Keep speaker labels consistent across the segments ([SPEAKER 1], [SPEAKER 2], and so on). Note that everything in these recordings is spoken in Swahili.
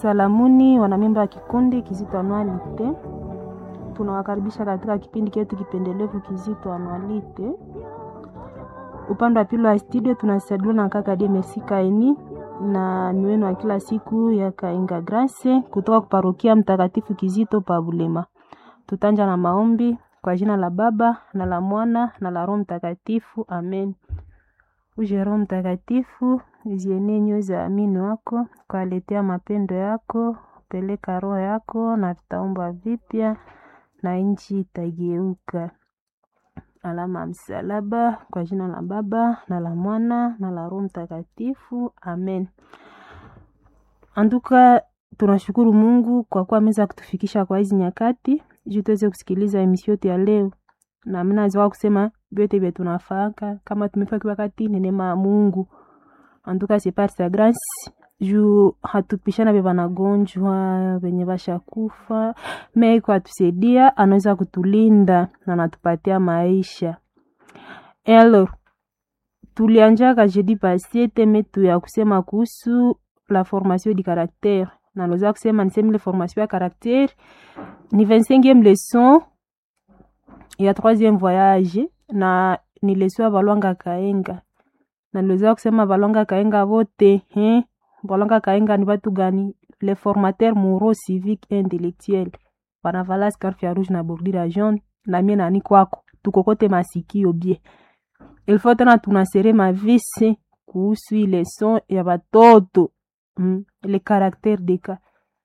[SPEAKER 1] Salamuni wanamemba wa kikundi Kizito Anualite, tunawakaribisha katika kipindi chetu kipendelevu Kizito Anualite. Upande wa pili wa studio tunasaidiwa na kaka Die Merci Kaini na ni wenu wa kila siku ya Kainga Grace kutoka kuparokia Mtakatifu Kizito pa Bulema. Tutanja na maombi kwa jina la Baba na la Mwana na la Roho Mtakatifu, amen. Uje Roho Mtakatifu, zienee nyoyo za amini wako, kwaletea mapendo yako, peleka roho yako na vitaumba vipya na nchi itageuka. Alama ya msalaba kwa jina la Baba na la Mwana na la Roho Mtakatifu, amen. Anduka, tunashukuru Mungu kwa kuwa ameweza kutufikisha kwa hizi nyakati juu tuweze kusikiliza emission yetu ya leo, na mimi naweza kusema vyote vya tunafaka kama tumefika wakati ni neema ya Mungu. Antuka c'est par sa grâce juu hatupishana vya wanagonjwa venye vashakufa, me kwa tusaidia, anaweza kutulinda na anatupatia maisha. Alors, tulianjaka jeudi passé teme tu ya kusema kuhusu la formation du caractère na naweza kusema niseme ile formation ya caractère ni 25e leçon ya 3e voyage na ni leçon ya Balwanga Kaenga na niliweza kusema Balwanga Kaenga vote eh Balwanga Kaenga ni watu gani? Les formateurs moraux civiques et intellectuels wanavala scarf ya rouge na bordure ya jaune na mie nani kwako tukokote masikio bie ilfo tena tunasere mavisi kuhusu ile leçon ya batoto mm, le caractère de cas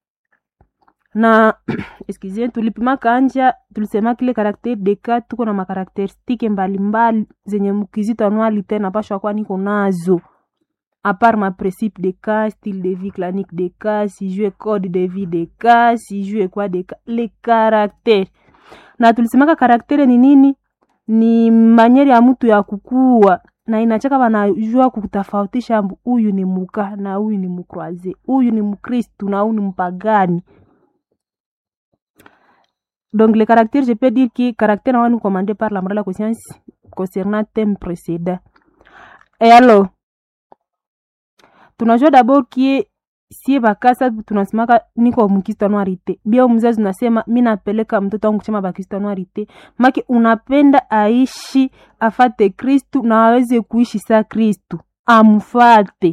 [SPEAKER 1] na excusez tulipima kanja tulisema kile caractère de cas tuko na makarakteristike mbalimbali zenye mkizito anuali tena pashwa kwa niko nazo à part ma principe de cas style de vie clanique de cas si jue code de vie de cas si jue kwa de cas le caractère na tulisemaka karaktere ni nini ni manyeri ya mtu ya kukua na inachaka wanajua kutofautisha huyu ni muka na huyu ni mukroise huyu ni mkristu na huyu ni mpagani donc le caractère je peux dire que caractère nawa ni commandé par la morale la conscience concernant thème précédent et alors tunajua d'abord kie sie bakasa tunasemaka niko mkristo anuarite bia mzazi unasema mi napeleka mtoto wangu kusema bakristo anuarite make unapenda aishi afate kristu na aweze kuishi sa kristu amfate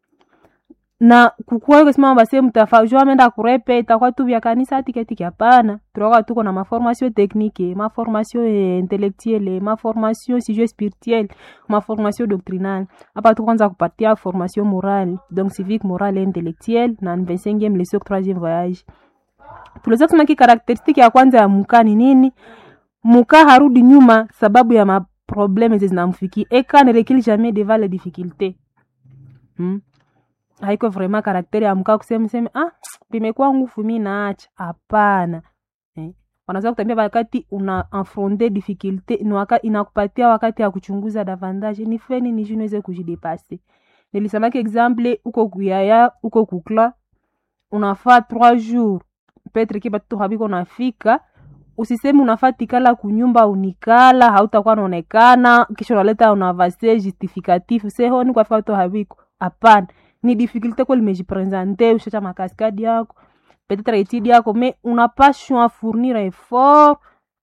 [SPEAKER 1] na kukuwa kusema base mtafajua amenda kurepe itakuwa tu vya kanisa atiketiki hapana tunakuwa tuko na maformation technique maformation intellectuelle maformation sijue spirituelle maformation doctrinale hapa tu kwanza kupatia formation morale donc civique morale et intellectuelle na 25e leçon 3e voyage tuliweza kusema ki karakteristiki ya kwanza ya muka ni nini muka harudi nyuma sababu ya maprobleme zinamfikia eka ne recule jamais devant les difficultés hmm? haiko vraiment karakteri ya mkaa kusema sema ah vimekuwa nguvu mi naacha hapana eh. wanaweza kutambia wakati una affronte difficulté ni waka, inakupatia wakati ya kuchunguza davantage ni feni ni niweze kujidepase nilisemaki exemple uko kuyaya uko kukla unafaa trois jours petre ki batoto habiko nafika usisemi unafaa tikala kunyumba unikala hautakuwa naonekana kisha unaleta unavase justificatif sehoni kwafika batoto habiko hapana ni difficulté kweli mejipresente ushacha makaskadi yako peut-être étude yako me unapashwa fournir effort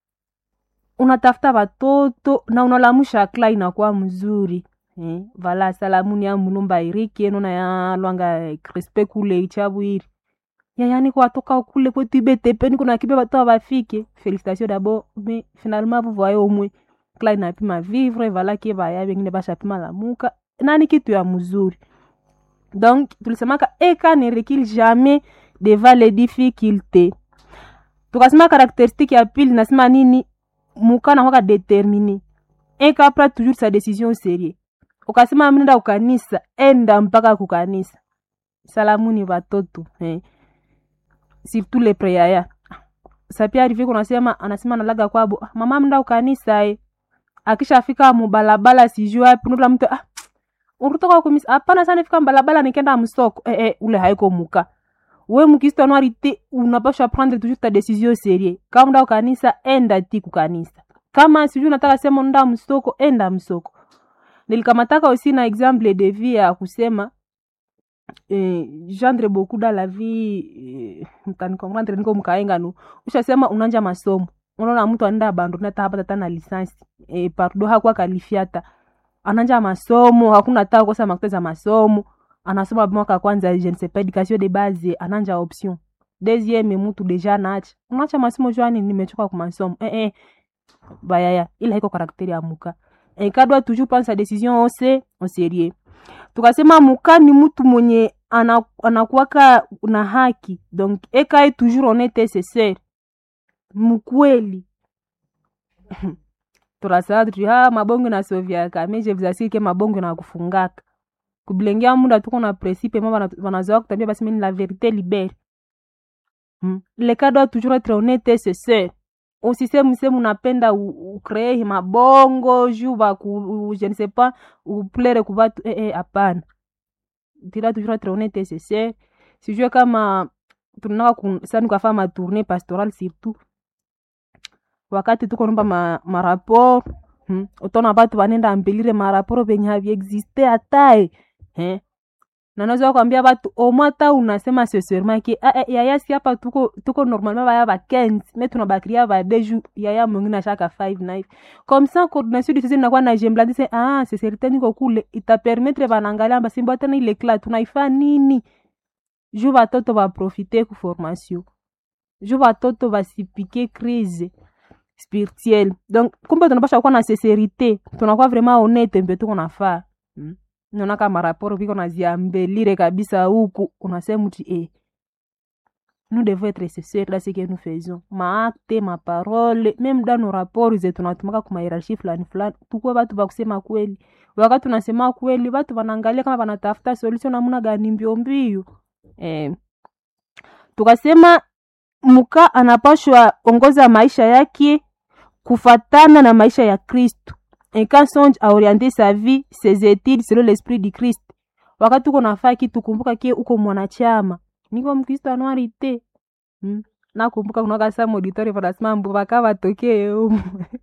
[SPEAKER 1] unatafuta watoto na unalamusha kla inakuwa mzuri eh, vala salamuni ya mulumba iriki enona ya lwanga crispe kule ichabwiri yayani kwa toka kule kwetu ibetepeni kuna kibe watoto bafike félicitation d'abord mais finalement vous voyez au moins kla inapima vivre vala ke baya bengine bashapima lamuka nani kitu ya mzuri donc tulisemaka eka ne recule jamais devant les difficultés tukasema karakteristique ya pili nasema nini muka nakwaka determine eka pra toujours sa décision sérieux ukasema mnenda kukanisa enda mpaka kukanisa salamuni watoto eh. surtout le preyaya sapia arrive kunasema anasema nalaga kwabo mama mnda kukanisa eh. akishafika mubalabala sijui wapi nula mtu ah, uritoka kumisa hapana sana fika mbalabala nikenda msoko eh, eh, ule haiko muka we mukristo anuarite unapasha prendre toujours ta décision sérieux kama nda kanisa enda ti kukanisa kama sijui unataka sema nda msoko enda msoko nilikamataka usi na exemple de vie ya kusema eh, gendre beaucoup dans la vie eh, mtanikomprendre niko mkaenga nu ushasema unanja masomo unaona mtu anaenda abandona hata hapa tata na lisansi eh, pardo hakuwa kalifiata ananja masomo hakuna hata kosa makuta za masomo anasoma mwaka kwanza je ne sais pas education de base ananja option deuxième mtu deja naacha unaacha masomo jwani nimechoka kwa masomo eh, eh. bayaya ila haiko karakteri ya muka eh, kadwa toujours prendre sa décision au se au sérieux tukasema muka ni mtu mwenye ana- anakuwaka na haki donc ekae toujours honnête c'est sûr mkweli turasaba tuti ha mabongo na sovyaka me je vous assure ke mabongo na kufungaka kubilengea muda tuko na principe ma bana- banazoa kutambia basi mini la vérité libere hmm. le cas doit toujours être honnête c'est sûr usisemu semu unapenda ukree mabongo juu baku je ne sais pas uplere kubatu eh, eh, hapana tira toujours être honnête c'est sûr sijue kama tunaka ku- sani kafaa matourne pastoral surtout wakati tuko nomba ma, maraport hmm. utaona batu banenda ambelire maraport venye haviexiste hatae eh. nanaweza kwambia batu omwa ta unasema seserement ke ah, eh, yaya si hapa tuko tuko normalement baya ba 15 mais tunabakiria ba deux jours yaya mwingine ashaka 5 na hivi comme ça coordination du sisi inakuwa na jembladi se ah c'est certain niko kule itapermettre banaangalia basi mbona tena ile class tunaifa nini juu batoto baprofite ku formation juu batoto basipike crise spirituelle donc kumbe tunapasha kuwa na sincerité tunakuwa vraiment honnête mbe tuko nafaa mm. naona kama raporo viko naziambelire kabisa huku unasema ti eh, nous devons être sincères dans ce que nous faisons maakte maparole meme dans nos rapports zetu tunatumaka kuma hierarchie fulani fulani tukuwe batu bakusema kweli wakati tunasema kweli batu wanaangalia kama wanatafuta solution namuna gani mbio mbio eh, tukasema muka anapashwa ongoza maisha yake kufatana na maisha ya kristu un quand songe à orienter sa vie ses études selon l'esprit du christ wakati uko nafaa kitu kumbuka kie uko mwanachama niko mkristo anuarite hmm. nakumbuka kunaka sa mauditori vanasema mbu vaka vatokee umu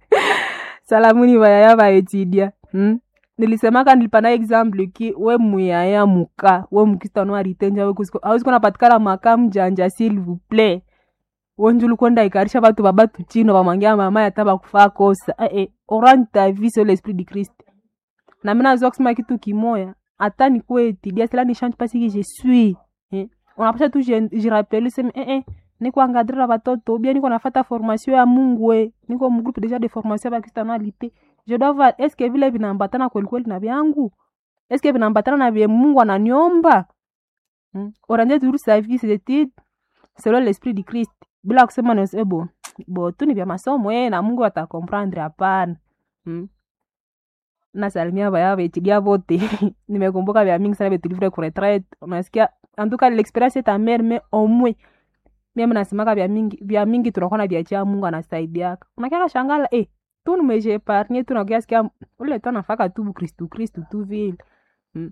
[SPEAKER 1] salamuni vayaya vaetidia hmm. nilisemaka nilipana example ki we muyaya muka we mkristo anuarite nja awezi kunapatikana maka mjanja s'il vous plaît wonjulu kwenda ikarisha batu babatu chino bamwangia mama yata bakufaa kosa eh, eh, orani ta vie sur l'esprit du christ na mina nazoa kusema kitu kimoya hata nikuwe tidia sila ni change pasi que je suis eh. unapasha tu jirapele seme eh, eh, niko angadrira batoto bien niko nafata formation ya mungu e niko mgroupe deja de formation ya bakristianalité je dois voir est ce que vile vinaambatana kweli kweli na vyangu est ce que vinaambatana na vye mungu ananiomba hmm. oranje toujours sa vie ses études selon l'esprit du christ bila kusema nase bo bo tu ni vya masomo eh, na mungu atakomprendre hapana hmm. nasalimia vaya vetilia vote nimekumbuka vya mingi sana vetulivre kuretraite unasikia antuka l'experience est amère mais au moins mimi nasemaka vya mingi vya mingi tunakuwa na vyachia mungu anasaidiaka unakiaka shangala eh tu nimejeparnie tu nakiasikia ule tu anafaka tu kristu kristu tu vile hmm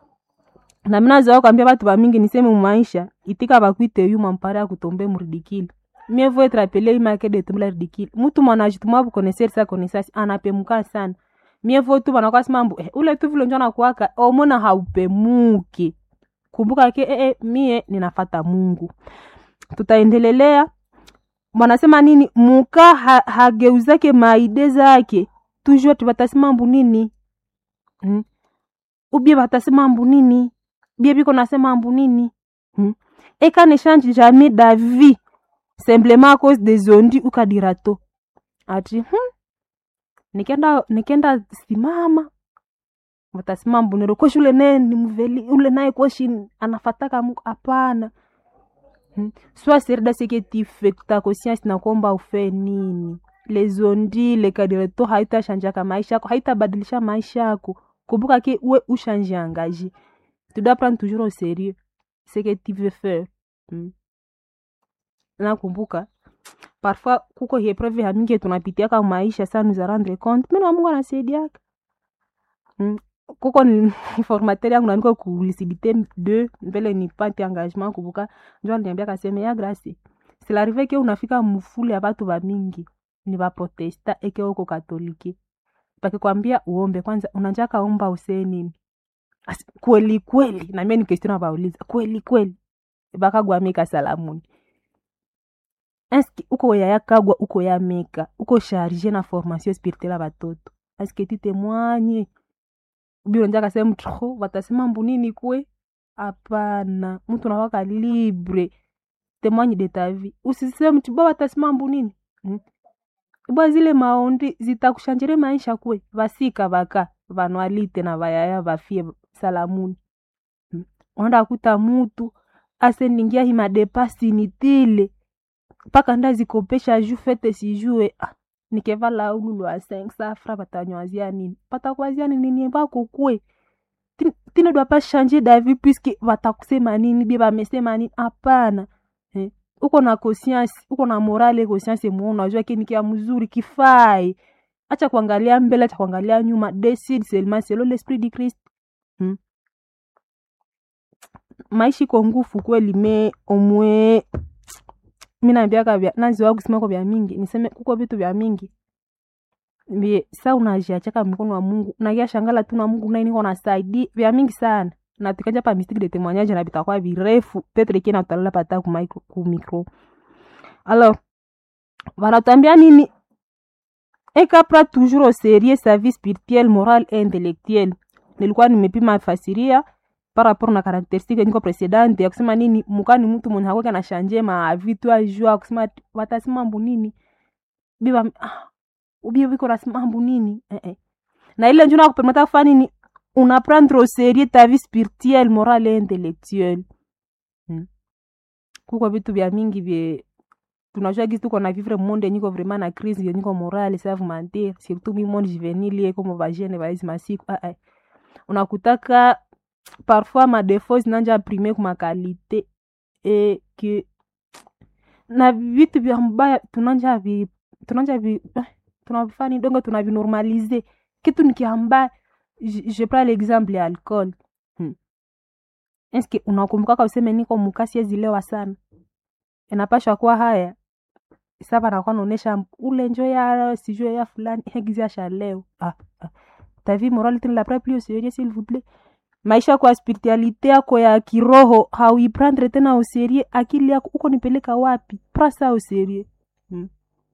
[SPEAKER 1] na mina zoa kwambia batu bamingi niseme mumaisha itika bakwite yu mampara ya kutombe muridikili mieux vaut être appelé imake de tumla ridicule mutu mwanajituma bukoneser sa konesasi anapemuka sana mieux vaut tu banakwasi mambo eh, ule tu vile njo nakuwaka omona haupemuki kumbuka ke eh, eh, mie ninafata mungu tutaendelelea wanasema nini muka ha, hageuzake maide zake toujours tibatasema mbu nini hmm? ubie batasema mbu nini bie biko nasema mbu nini hmm? eka ne change jamais d'avis simplement à cause des ondi ukadirato ati hmm? nikenda nikenda simama watasema mbu nero koshi ule naye ni mveli ule naye koshi anafataka mungu hapana hmm? soit serida seke tifekta conscience nakomba ufe nini les ondi le kadirato haitashanjaka maisha yako haitabadilisha maisha yako kumbuka ke we ushange engagé tu dois prendre toujours au sérieux ce que tu veux faire hmm. nakumbuka parfois kuko hiepreve hamingi tunapitiaka maisha sa nous a rendre compte mena mungu anasaidiaka hmm. kuko ni formateur yangu naniko ku lucidité de mbele ni pate engagement kumbuka njo aliniambia kaseme ya grâce silarive ke unafika mufule ya batu bamingi ni baprotesta eke uko katolike pakikwambia uombe kwanza unanjaka omba usee nini As- kweli kweli na mimi ni question nabauliza kweli kweli bakagwamika salamuni eske uko yayakagwa uko yameka uko charge na formation spirituelle ya batoto eske tu témoigne bilonja kasema tro batasema mbu nini kwe hapana mtu nawaka libre témoigne de ta vie usiseme mtu ba batasema mbu nini hmm? bwa zile maondi zitakushanjire maisha kwe vasika vaka vanwalite na vayaya vafie salamuni hmm? onda kuta mutu aseningia himadepasi nitile mpaka ndazikopesha ju fete sijue ah, nikevala ululu wa 5 safra batanywazia nini patakwazia nini ni bako kwe Ti- tine doit pas changer d'avis puisque batakusema nini bie bamesema nini hapana eh? uko na conscience uko na morale conscience mwo unajua kini kia mzuri kifai acha kuangalia mbele acha kuangalia nyuma decide seulement selon l'esprit du Christ hmm? maisha iko ngufu kweli me omwe mi naambiaka vya naziwa kusema kwa vya mingi niseme kuko vitu vya mingi vye sa unajiachaka mkono wa mungu nakia shangala tu na mungu naye niko nasaidi vya mingi sana na tukanja pa mystique de témoignage na bitakuwa virefu petre kina utalala pata ku micro, ku micro alors wanatambia nini ekapra toujours au sérieux sa vie spirituelle morale et intellectuelle nilikuwa nimepima fasiria par rapport na karakteristike niko presidente ya kusema nini mukani mtu mwenye hakweka na shanje ma vitu ajua kusema ati watasema mbu nini biba ah, ubie biko nasema mbu nini eh, eh. na ile njuna kupermeta kufanya nini una prendre au sérieux ta vie spirituelle morale et intellectuelle hmm. kuko vitu vya mingi vye tunajua gisi tuko na vivre monde niko vraiment na crise ya niko morale save mentir surtout mi monde juvenile ye comme bajene baizi masiku ah, ah. unakutaka parfois madefo zinanja prime ku makalite e ke na vitu vya mbaya tunanja vi tunanja vi eh, tunavifani dongo tunavinormalize kitu nikiambaya je, je prends l'exemple ya alcool hmm. eske unakumbukaka useme niko mukasi ezilewa sana inapashwa kuwa haya sasa nakuwa naonesha ule njo ya sijue ya fulani hegizi asha leo ah, ah. ta vie morale tene la près plus au sérieux s'il vous plaît maisha kwa spiritualite yako ya kiroho hauiprendre tena au sérieux akili yako uko nipeleka wapi prasa au sérieux hmm.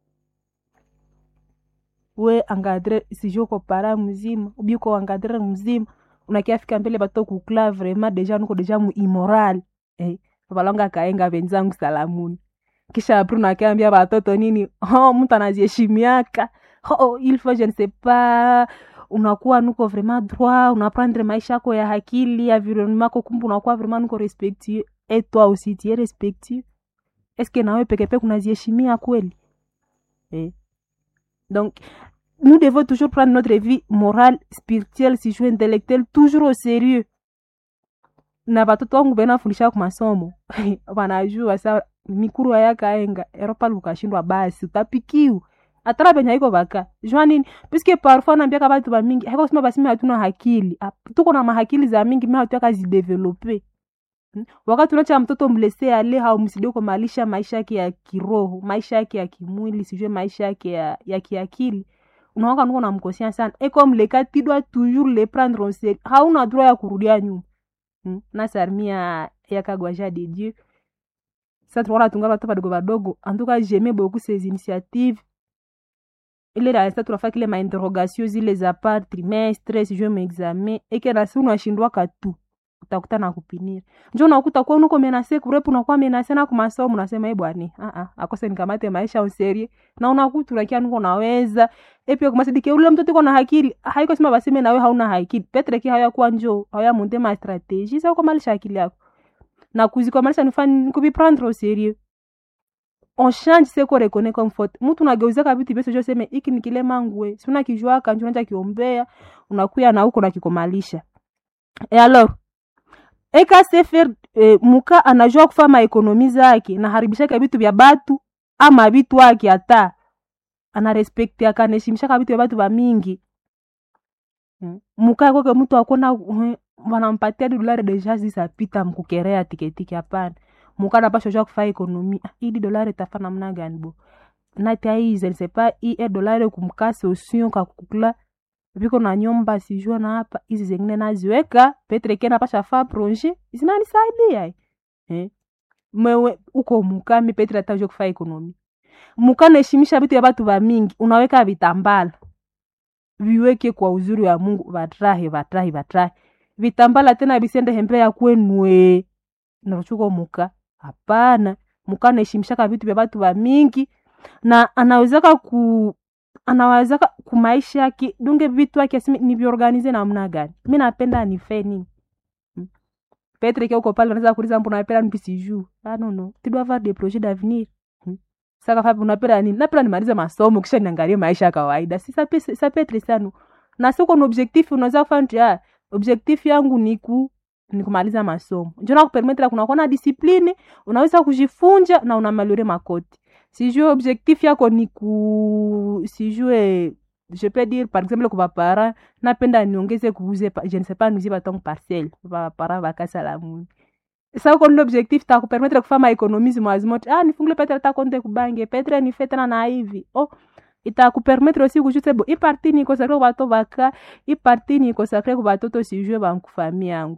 [SPEAKER 1] we angadre sijue uko para mzima ubi uko angadre mzima unakiafika mbele bato kukla vraiment deja nuko deja mu immoral eh, balonga kaenga venzangu salamuni kisha apri unakiambia batoto nini oh, mtu anaziheshimiaka oh, il faut je ne sais pas unakuwa nuko vraiment droit unaprendre maisha yako ya hakili environnement yako kumbe unakuwa vraiment nuko respectueux et toi aussi tu es respectueux est ce que nawe pekepeke unaziheshimia kweli eh. donc nous devons toujours prendre notre vie morale spirituelle si jeu intellectuelle toujours au sérieux na batoto wangu benafundisha ku masomo wanajua sa mikuru ayakaenga eropa lukashindwa basi utapikiwa atara benye haiko baka jua nini puisque parfois nambiaka batu bamingi haiko kusema basi mi hatuna hakili Ap- tuko na mahakili za mingi mi hatuyaka zidevelope Hmm? wakati unacha mtoto mlese ale haumsidie kumalisha maisha yake ya kiroho maisha yake ya kimwili sijue maisha yake ya, ya kiakili unawaka nuko namkosia sana e comme le cas tu dois toujours le prendre en sérieux hauna droit ya kurudia nyuma hmm? na sarmia yakagwaja de dieu sa tunaona tunga batu badogo badogo en tout cas j'aimais beaucoup ces initiatives ile raisa tunafaa kile mainterrogation zile za par trimestre sijue maexamen eke nasi unashindwaka tu utakuta na kupinira njo unakuta kuwa unuko menase kurepu unakuwa menase na kumasomo unasema e bwani ah ah akose nikamate maisha userie na unakuta unakia nuko naweza epia kumasidike ule mtoto iko na hakili haiko sema baseme nawe hauna hakili petre ki haya kuwa njo haya monte ma strategie sa ukomalisha akili yako na kuzikomalisha nifani kubiprendre au sérieux on change ce qu'on reconnaît comme faute mtu unageuzaka vitu vyose joseme iki ni kile mangwe si unakijuaka njo unaja kiombea unakuya na huko nakikomalisha e alors eka sefer e, muka anajua kufa maekonomi zake naharibishaka vitu vya batu ama vitu ake hata anarespekti akaneshimishaka vitu vya batu bamingi mm. muka kwake mtu akona uh, wanampatia dolari deja zisapita mkukerea tiketiki hapana muka napasha jua kufa ekonomi ah, idi dolari tafa namna gani bo nati aize nsepa i e dolari kumkase osion kakukula viko na nyumba sijua na hapa hizi zengine naziweka petre kena pasha fa projet zinanisaidia eh? mewe uko mukami petre atauje kufa ekonomi mukanaheshimisha vitu ya batu ba mingi unaweka vitambala viweke kwa uzuri wa mungu vatrahe vatrahe vatrahe vitambala tena visende hembe ya kwenue naruchuko muka hapana muka anaheshimishaka vitu vya batu ba mingi na anawezaka ku anawezaka kumaisha yake dunge vitu yake asimi niviorganize namna gani mi napenda nife nini Hmm. petre ke uko pale unaweza kuuliza mbona napenda nipi sijuu ah no no tu dois avoir des projets d'avenir Hmm. saka fapi unapenda nini napenda nimalize masomo kisha niangalie maisha ya kawaida si ça peut ça peut être ça no na siko na objectif unaweza kufanya tu ah objectif yangu ni ku ni kumaliza masomo njo nakupermetre kunakuwa na discipline unaweza kujifunja na unamalore makoti sijue objectif yako ni ku sijue je peux dire par exemple kwa bapara napenda niongeze kuuze pa- je ne sais pas nuizie batongo parcelle bapara bakasala muni sa uko nile objectif takupermetre kufanya maekonomisi mwazimote ah nifungule petre ta konte kubange petre nife tena na hivi oh itakupermetre aussi kujute bo i parti ni consacre kubato baka i parti ni consacre kubatoto sijue bankufami yangu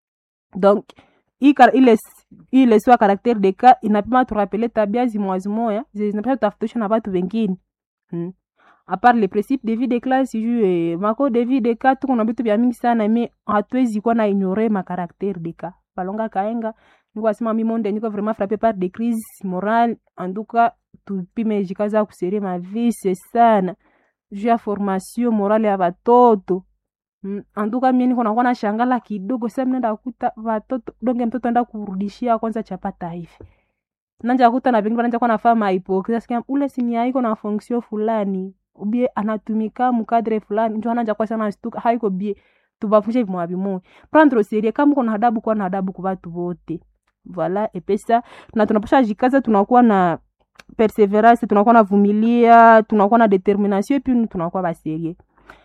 [SPEAKER 1] donc hii kar- ile s- hii leso ya karaktere de ka inapima turapele tabia zimwazimoya zinapasha tutafutisha na batu wengine hmm. apart le principe de vie de classe juu mako de vie de ka tuko na vitu vya mingi sana me hatuwezi kuwa na ignore makaraktere de ka palonga kaenga niko asema mi monde niko vraiment frappé par des crises morales en tout cas tupime jikaza kuserie mavise sana juu ya formation morale ya batoto Mm, anduka mie niko nakuwa na shangala kidogo sa mnaenda kuta watoto donge mtoto enda kurudishia kwanza chapata hivi nanja kuta na pengine nanja kuwa nafaa mahipokrisia sikia ule sini haiko na fonction fulani ubie anatumika mukadre fulani njo ananja kwa sana stuka haiko bie tubafushe vimwa vimoya prendre au sérieux kama uko na adabu kuwa na adabu kwa watu wote voilà epesa na tunapasha jikaza tunakuwa na perseverance tunakuwa na vumilia tunakuwa na determination epi tunakuwa baserie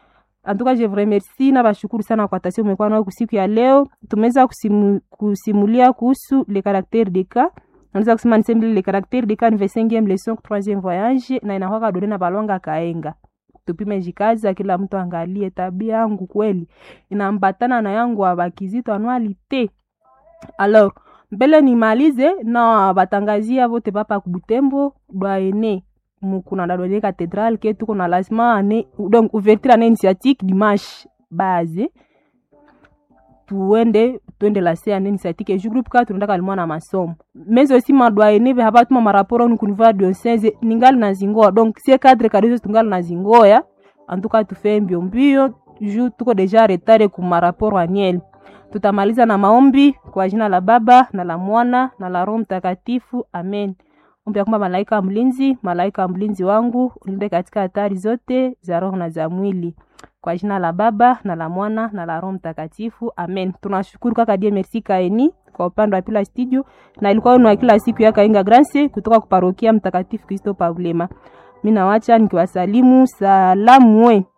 [SPEAKER 1] en tout cas je vous remercie na bashukuru sana kwa tasio umekuwa nayo kusiku ya leo tumeweza kusimu, kusimulia kuhusu le caractère de cas naweza kusema nisembele le caractère de cas ni 25e leçon troisième voyage na inakwaka dore na balonga kaenga tupime jikaza kila mtu angalie tabia yangu kweli inambatana na yangu abakizito anualite alors mbele nimalize na batangazia vote papa kubutembo dwaene mukuna dadwene cathédrale ke tuko na lancement ane donc ouverture ane initiatique dimanche base tuende tuende lase ane initiatique eju groupe ka tunaenda kalimwa na masomo mais aussi madwaene ve habatuma maraporo onu kunivua diocese ningali na zingoa donc sie cadre kadizo tungali na zingoya en tout cas tufe mbio mbio ju tuko deja retard ku maraporo annuel tutamaliza na maombi kwa jina la baba na la mwana na la roho mtakatifu amen ombi ya kwamba malaika wa mlinzi malaika wa mlinzi wangu ulinde katika hatari zote za roho na za mwili kwa jina la baba na la mwana na la roho mtakatifu amen tunashukuru kaka die merci kaeni kwa upande wa pila studio na ilikuwa wenu wa kila siku ya kainga grance kutoka kuparokia mtakatifu kristo pavulema mi nawacha nikiwasalimu salamu we